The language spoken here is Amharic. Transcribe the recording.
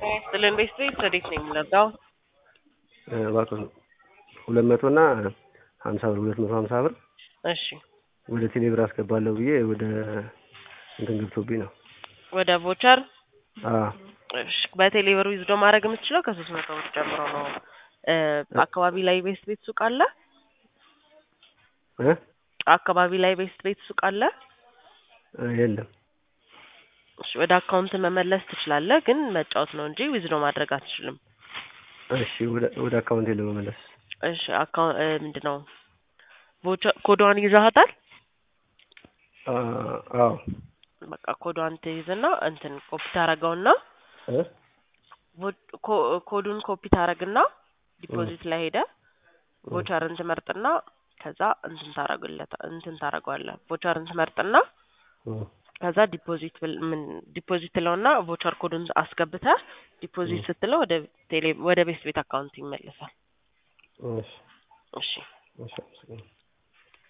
ስልን ቤት ቤት ወዴት ነው የምንለጋው? እባክህ ሁለት መቶ እና ሀምሳ ብር ሁለት መቶ ሀምሳ ብር እሺ ወደ ቴሌብር አስገባለሁ ብዬ ወደ እንትን ገብቶብኝ ነው። ወደ ቮቸር አዎ እሺ በቴሌ ብር ዊዝዶ ማድረግ የምትችለው ከሶስት መቶ ብር ጀምሮ ነው። እ አካባቢ ላይ ቤስት ቤት ሱቅ አለ? እ አካባቢ ላይ ቤስት ቤት ሱቅ አለ? የለም እሺ ወደ አካውንት መመለስ ትችላለህ፣ ግን መጫወት ነው እንጂ ዊዝዶ ማድረግ አትችልም። እሺ ወደ ወደ አካውንቴ ለመመለስ እሺ አካውንት ምንድን ነው ቮቸር ኮዷን ይዘሃታል? አ- አዎ በቃ ኮዷን ትይዝና እንትን ኮፒ ታረገውና እ ቮ- ኮ- ኮዱን ኮፒ ታረግና ዲፖዚት ላይ ሄደ ቮቸርን ትመርጥና ከዛ እንትን ታረግለታ እንትን ታረገዋለህ ቮቸርን ትመርጥና እ ከዛ ዲፖዚት ብል- ምን ዲፖዚት ትለውና ቮቸር ኮዱን አስገብተህ ዲፖዚት ስትለው ወደ ቴሌ ወደ ቤስት ቤት አካውንት ይመለሳል። እሺ እሺ እሺ አመሰግናለሁ።